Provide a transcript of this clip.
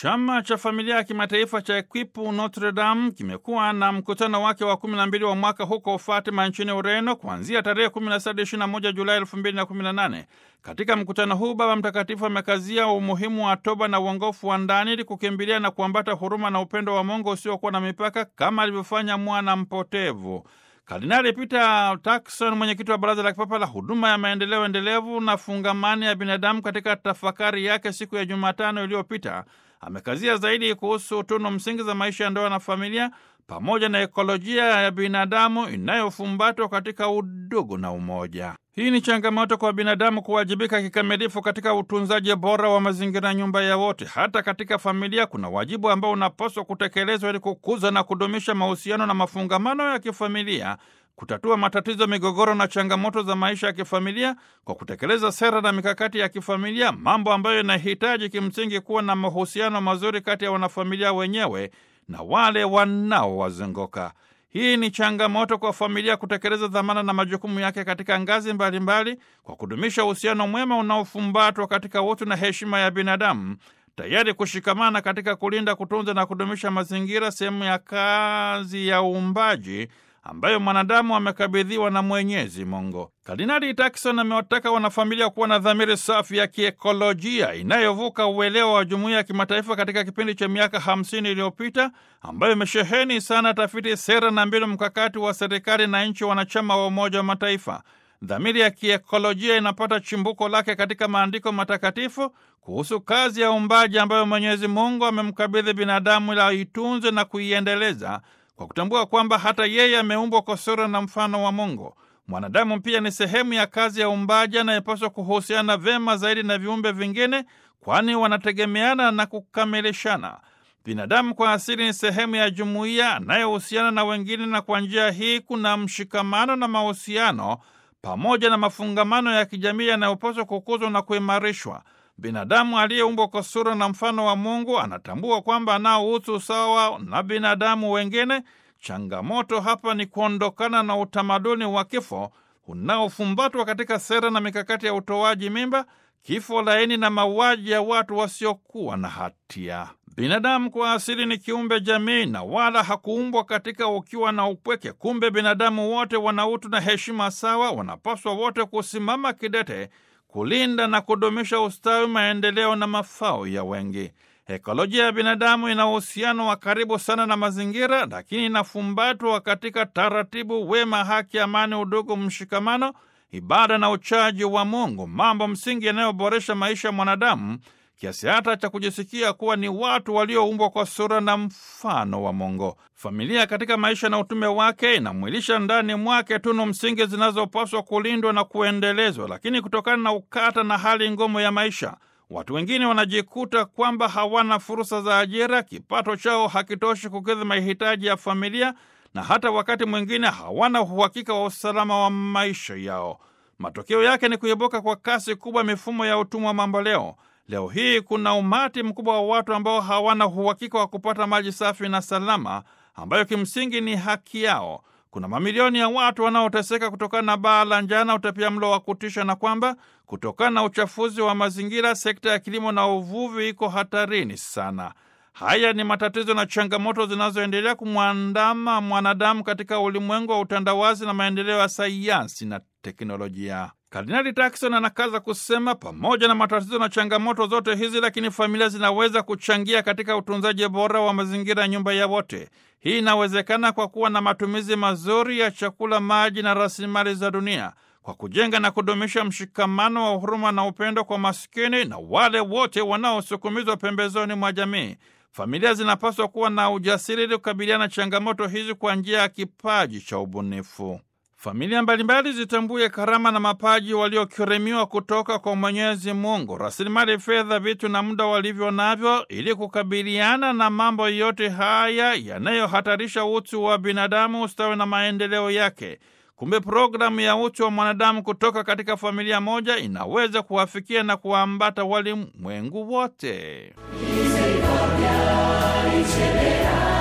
Chama cha Familia ya Kimataifa cha Equipu Notre Dame kimekuwa na mkutano wake wa 12 wa mwaka huko Fatima nchini Ureno kuanzia tarehe 17-21 Julai 2018. Katika mkutano huu Baba Mtakatifu amekazia umuhimu wa toba na uongofu wa ndani ili kukimbilia na kuambata huruma na upendo wa Mungu usiokuwa na mipaka kama alivyofanya mwana mpotevu. Kardinali Peter Turkson, mwenyekiti wa Baraza la Kipapa la Huduma ya Maendeleo Endelevu na Fungamani ya Binadamu, katika tafakari yake siku ya Jumatano iliyopita amekazia zaidi kuhusu tunu msingi za maisha ya ndoa na familia pamoja na ekolojia ya binadamu inayofumbatwa katika udugu na umoja. Hii ni changamoto kwa binadamu kuwajibika kikamilifu katika utunzaji bora wa mazingira, nyumba ya wote. Hata katika familia kuna wajibu ambao unapaswa kutekelezwa ili kukuza na kudumisha mahusiano na mafungamano ya kifamilia, kutatua matatizo, migogoro na changamoto za maisha ya kifamilia kwa kutekeleza sera na mikakati ya kifamilia, mambo ambayo yanahitaji kimsingi kuwa na mahusiano mazuri kati ya wanafamilia wenyewe na wale wanaowazunguka. Hii ni changamoto kwa familia kutekeleza dhamana na majukumu yake katika ngazi mbalimbali mbali, kwa kudumisha uhusiano mwema unaofumbatwa katika utu na heshima ya binadamu, tayari kushikamana katika kulinda, kutunza na kudumisha mazingira, sehemu ya kazi ya uumbaji ambayo mwanadamu amekabidhiwa na Mwenyezi Mungu. Kardinali Turkson amewataka wanafamilia kuwa na dhamiri safi ya kiekolojia inayovuka uelewa wa jumuiya ya kimataifa katika kipindi cha miaka hamsini iliyopita ambayo imesheheni sana tafiti, sera na mbinu mkakati wa serikali na nchi wanachama wa Umoja wa Mataifa. Dhamiri ya kiekolojia inapata chimbuko lake katika maandiko matakatifu kuhusu kazi ya uumbaji ambayo Mwenyezi Mungu amemkabidhi binadamu ili aitunze na kuiendeleza kwa kutambua kwamba hata yeye ameumbwa kwa sura na mfano wa Mungu. Mwanadamu pia ni sehemu ya kazi ya uumbaji anayepaswa kuhusiana vyema zaidi na viumbe vingine, kwani wanategemeana na kukamilishana. Binadamu kwa asili ni sehemu ya jumuiya anayehusiana na wengine, na kwa njia hii kuna mshikamano na mahusiano pamoja na mafungamano ya kijamii yanayopaswa kukuzwa na kuimarishwa. Binadamu aliyeumbwa kwa sura na mfano wa Mungu anatambua kwamba anao utu sawa na binadamu wengine. Changamoto hapa ni kuondokana na utamaduni wa kifo unaofumbatwa katika sera na mikakati ya utoaji mimba, kifo laini na mauaji ya watu wasiokuwa na hatia. Binadamu kwa asili ni kiumbe jamii na wala hakuumbwa katika ukiwa na upweke. Kumbe binadamu wote wana utu na heshima sawa, wanapaswa wote kusimama kidete kulinda na kudumisha ustawi, maendeleo na mafao ya wengi. Ekolojia ya binadamu ina uhusiano wa karibu sana na mazingira, lakini inafumbatwa katika taratibu, wema, haki, amani, udugu, mshikamano, ibada na uchaji wa Mungu, mambo msingi yanayoboresha maisha ya mwanadamu kiasi hata cha kujisikia kuwa ni watu walioumbwa kwa sura na mfano wa Mungu. Familia katika maisha na utume wake inamwilisha ndani mwake tunu msingi zinazopaswa kulindwa na kuendelezwa, lakini kutokana na ukata na hali ngumu ya maisha, watu wengine wanajikuta kwamba hawana fursa za ajira, kipato chao hakitoshi kukidhi mahitaji ya familia, na hata wakati mwingine hawana uhakika wa usalama wa maisha yao. Matokeo yake ni kuibuka kwa kasi kubwa mifumo ya utumwa mamboleo. Leo hii kuna umati mkubwa wa watu ambao hawana uhakika wa kupata maji safi na salama, ambayo kimsingi ni haki yao. Kuna mamilioni ya watu wanaoteseka kutokana na baa la njaa na utapiamlo wa kutisha, na kwamba kutokana na uchafuzi wa mazingira, sekta ya kilimo na uvuvi iko hatarini sana. Haya ni matatizo na changamoto zinazoendelea kumwandama mwanadamu katika ulimwengu wa utandawazi na maendeleo ya sayansi na teknolojia. Kardinali Turkson anakaza kusema, pamoja na matatizo na changamoto zote hizi, lakini familia zinaweza kuchangia katika utunzaji bora wa mazingira ya nyumba ya wote. Hii inawezekana kwa kuwa na matumizi mazuri ya chakula, maji na rasilimali za dunia, kwa kujenga na kudumisha mshikamano wa huruma na upendo kwa maskini na wale wote wanaosukumizwa pembezoni mwa jamii. Familia zinapaswa kuwa na ujasiri ili kukabiliana na changamoto hizi kwa njia ya kipaji cha ubunifu. Familia mbalimbali zitambue karama na mapaji waliokirimiwa kutoka kwa Mwenyezi Mungu, rasilimali fedha, vitu na muda walivyo navyo, ili kukabiliana na mambo yote haya yanayohatarisha utu wa binadamu, ustawi na maendeleo yake. Kumbe programu ya utu wa mwanadamu kutoka katika familia moja inaweza kuwafikia na kuwaambata walimwengu wote.